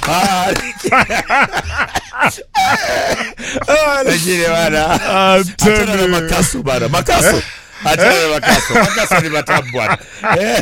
Ah, ah, lakini bana achana na makasu bana makasu achana na makasu makasu ni matamu bwana Eh.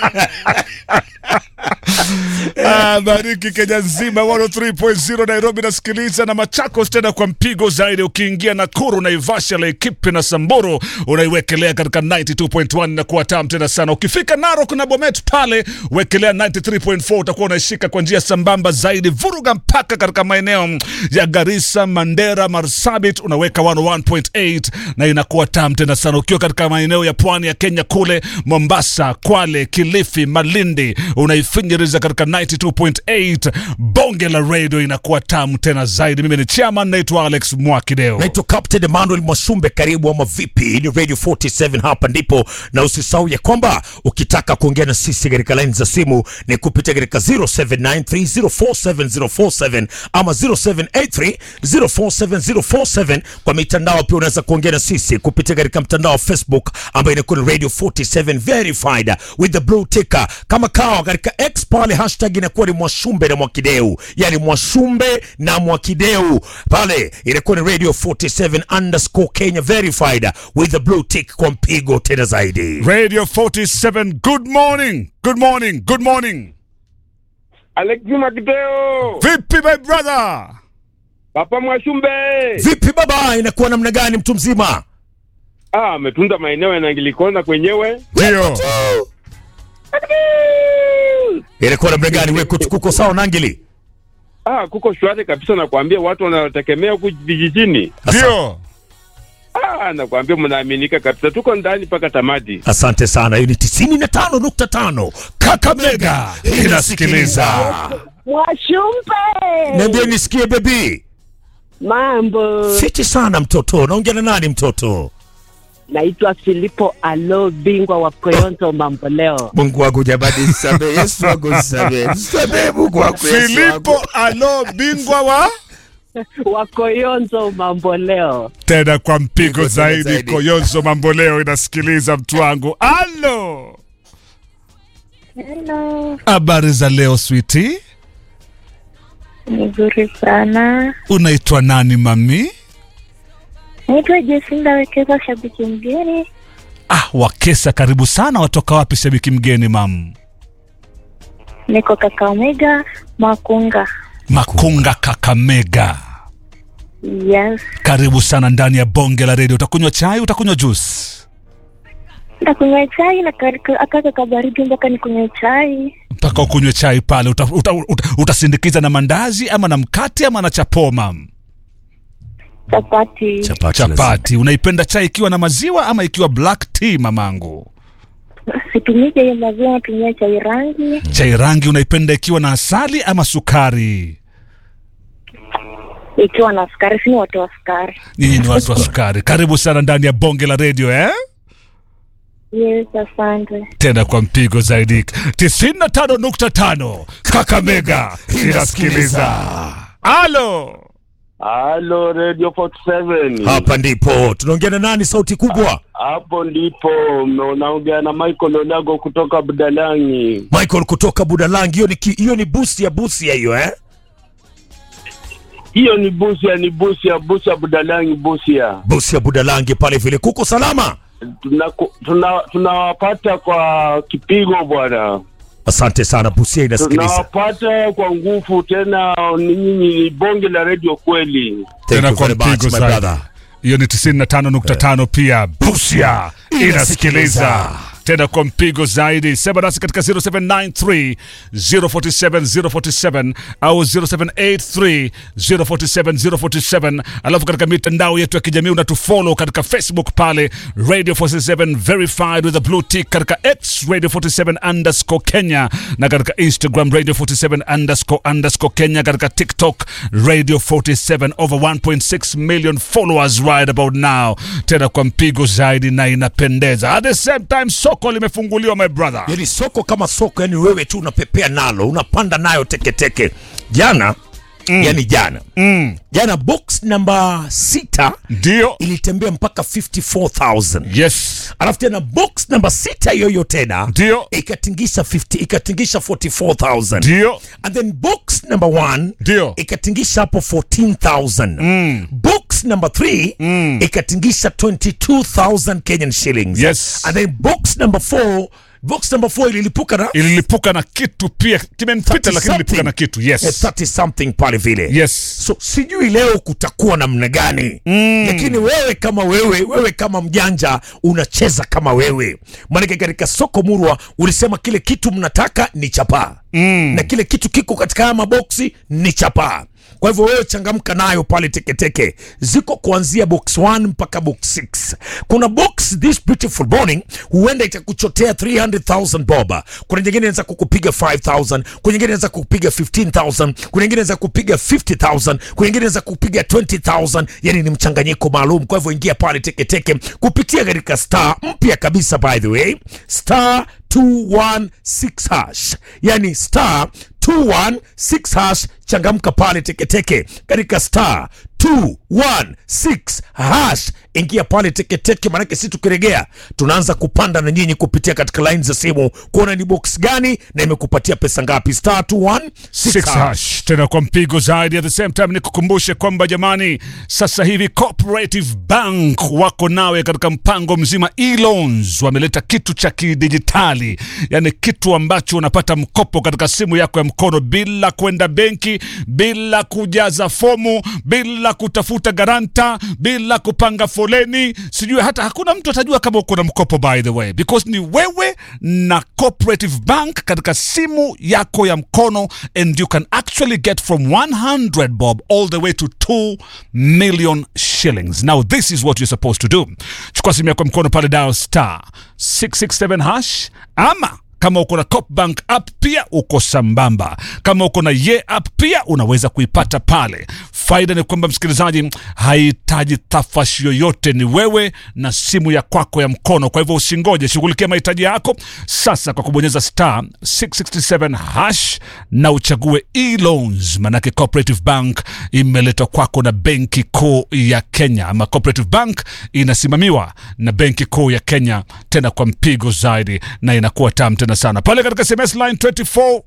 Ah, bariki Kenya nzima 103.0 Nairobi nasikiliza na Machakos tena kwa mpigo zaidi. Ukiingia Nakuru, Naivasha, Laikipia na Samburu unaiwekelea katika 92.1 na kuwa tamu tena sana. Ukifika Narok na Bomet pale wekelea 93.4 utakuwa unaishika kwa njia sambamba zaidi. Vuruga mpaka katika maeneo ya Garissa, Mandera, Marsabit unaweka 101.8 na inakuwa tamu tena sana. Ukiwa katika maeneo ya pwani ya Kenya kule Mombasa, Kwale, Kilifi, Malindi unaifinyiriza katika 92.8 bonge la radio inakuwa tamu tena zaidi. Mimi ni chairman, naitwa Alex Mwakideo. naitwa Captain Emmanuel Mwashumbe, karibu ama vipi? Hii ni Radio 47 hapa ndipo, na usisahau ya kwamba ukitaka kuongea na sisi katika line za simu ni kupitia katika 0793047047 ama 0783047047. Kwa mitandao pia unaweza kuongea na sisi kupitia katika mtandao wa Facebook ambayo inakuwa ni Radio 47 verified with the blue ticker, kama kawa katika X pale hashtag inakuwa ni Mwashumbe na Mwakideu, yani Mwashumbe na Mwakideu pale inakuwa ni Radio 47 underscore Kenya verified with the blue tick kwa mpigo tena zaidi. Radio 47, good morning, good morning, good morning. Alex Makideo, Vipi my brother? Papa Mwashumbe. Vipi baba, inakuwa namna gani mtu mzima? Ah, ametunda maeneo ya Nangilikona kwenyewe. Ndio. Inakuwa namna gani wewe kutu- kuko sawa Nangili? Ah, kuko shwari kabisa, nakwambia watu wanategemea huku vijijini. Ndio. Ah, nakwambia mnaaminika kabisa, tuko ndani mpaka tamati. Asante sana. Hiyo ni 95.5 Kakamega inasikiliza. Mwashumbe, Niambie nisikie baby. mambo. Fiti sana mtoto. Naongea na nani mtoto? Naitwa Filipo Alo, bingwa wa Koyonzo mambo leo. Mungu wangu jamani, nisamehe. Yesu wangu nisamehe. Nisamehe Mungu wangu Yesu wangu. Filipo alo bingwa wa wa Koyonzo mambo leo. tena kwa mpigo Mpigo zaidi. zaidi. Koyonzo mambo leo inasikiliza mtu wangu. Alo, Hello, habari za leo switi? nzuri sana. Unaitwa nani mami? Naitwa Jesinda Wekeza, shabiki mgeni. Ah, Wakesa, karibu sana. Watoka wapi shabiki mgeni mam? Niko Kakamega, Makunga. Makunga, Kakamega. Yes, Karibu sana ndani ya bonge la redio. Utakunywa chai, utakunywa juice? ndakunywa chai na karika- akaka kabaridi mpaka nikunywe chai. mpaka ukunywe chai pale. Uta, uta, uta, utasindikiza na mandazi ama na mkate ama na chapo mam? Chapati. Chapati. Chapati. Unaipenda chai ikiwa na maziwa ama ikiwa black tea mamangu? Situmii chai ya maziwa, natumia chai rangi. Chai rangi unaipenda ikiwa na asali ama sukari? Ikiwa na sukari, sini watu wa sukari. Nyinyi ni watu wa sukari. Karibu sana ndani ya bonge la redio eh? Yes, asante. Tena kwa mpigo zaidi 95.5 Kakamega inasikiliza. Halo. Halo Radio 47. Hapa ndipo tunaongea na nani? Sauti kubwa. Hapo ndipo unaongea na Michael Olago kutoka Budalangi. Michael kutoka Budalangi. Hiyo ni ki- hiyo ni busi ya busi ya hiyo eh? Hiyo ni Busia, ni Busia, Busia Budalangi, Busia. Busi ya Budalangi pale vile kuko salama. Tunaku- tuna- tunawapata kwa kipigo bwana, Asante sana, Busia inasikiliza. tunawapata kwa nguvu tena. Ni nyinyi ni bonge la redio kweli. Thank Tena you kwa very much, mpigo my zaidi. brother. hiyo ni 95.5 pia Busia inasikiliza tena kwa mpigo zaidi. Sema nasi katika 0793 047 047 au 0783 047 047, alafu katika mitandao yetu ya kijamii unatufollow katika Facebook pale Radio 47 verified with a blue tick, katika X Radio 47 underscore Kenya na katika Instagram Radio 47 underscore underscore Kenya, katika TikTok Radio 47 over 1.6 million followers right about now, tena kwa mpigo zaidi na inapendeza. At the same time soko limefunguliwa my brother. yani soko kama soko, yani wewe tu unapepea nalo unapanda nayo teketeke. Jana yani jana Mm. jana box namba sita Ndio. ilitembea mpaka 54000 Yes. alafu tena box namba sita yoyo tena Ndio. ikatingisha 50 ikatingisha 44000 Ndio. and then box number one Ndio. ikatingisha hapo 14000 Mm. box number 3 Mm. ikatingisha 22000 kenyan shillings Yes. and then box number 4 box number 4 ililipuka na Ililipuka na kitu pia kimempita, 30 lakini ililipuka na kitu. Eh, Yes. 30 something pale vile Yes. so sijui leo kutakuwa namna gani mm. lakini wewe kama wewe wewe kama mjanja unacheza kama wewe maanake katika soko murwa ulisema kile kitu mnataka ni chapaa mm. na kile kitu kiko katika haya maboksi ni chapaa kwa hivyo wewe changamka nayo pale teketeke ziko kuanzia box 1 mpaka box 6 kuna box this beautiful morning huenda itakuchotea 300000 boba kuna nyingine inaweza kukupiga 5000 kuna nyingine inaweza kukupiga 15000 kuna nyingine inaweza kupiga 50000 kuna nyingine inaweza kupiga 20000 yani ni mchanganyiko maalum kwa hivyo ingia pale teketeke kupitia katika star mpya kabisa by the way star 216 hash yani star 216 hash changamka pale teketeke katika star 216 hash ingia pale teketeke manake si tukiregea tunaanza kupanda na nyinyi kupitia katika line za simu kuona ni box gani na imekupatia pesa ngapi star 216 Six hash hash tena kwa mpigo zaidi. At the same time nikukumbushe kwamba jamani, sasa hivi Cooperative Bank wako nawe katika mpango mzima e-loans. Wameleta kitu cha kidijitali, yani kitu ambacho unapata mkopo katika simu yako ya mkono bila kwenda benki, bila kujaza fomu, bila kutafuta garanta, bila kupanga foleni. Sijui hata hakuna mtu atajua kama uko na mkopo, by the way, because ni wewe na Cooperative Bank katika simu yako ya mkono and you can actually get from 100 bob all the way to 2 million shillings now this is what you're supposed to do chukua simu yako ya mkono pale dial star 667 hash ama kama uko na Copbank app pia uko sambamba. Kama uko na Ye app pia unaweza kuipata pale. Faida ni kwamba msikilizaji, hahitaji tafashi yoyote, ni wewe na simu ya kwako ya mkono. Kwa hivyo usingoje, shughulikia mahitaji yako sasa kwa kubonyeza star 667 hash na uchague e-loans, manake Cooperative Bank imeletwa kwako na Benki Kuu ya Kenya, ama Cooperative Bank inasimamiwa na Benki Kuu ya Kenya, tena kwa mpigo zaidi, na inakuwa tamu tena sana pale katika SMS line 24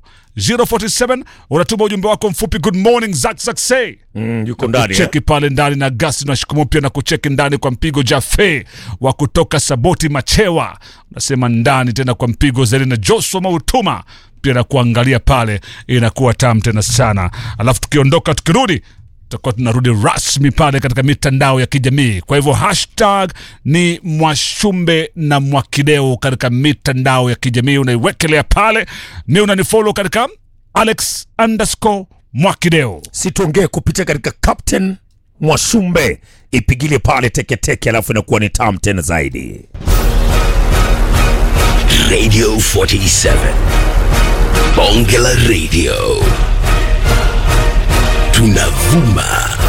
047 unatuma ujumbe wako mfupi good morning Zack Zack say mm, yuko ndani eh? cheki pale ndani na gasi na shikumu pia na kucheki ndani kwa mpigo Jafe wa kutoka Saboti Machewa unasema ndani tena kwa mpigo zaidi na Joshua Mautuma pia na kuangalia pale inakuwa tamu tena sana alafu tukiondoka tukirudi tutakuwa tunarudi rasmi pale katika mitandao ya kijamii kwa hivyo hashtag ni mwashumbe na mwakideo katika mitandao ya kijamii unaiwekelea pale mi unanifollow katika alex underscore mwakideo situongee kupitia katika captain mwashumbe ipigilie pale teketeke alafu inakuwa ni tam tena zaidi Radio 47. Bonge la Radio. Tunavuma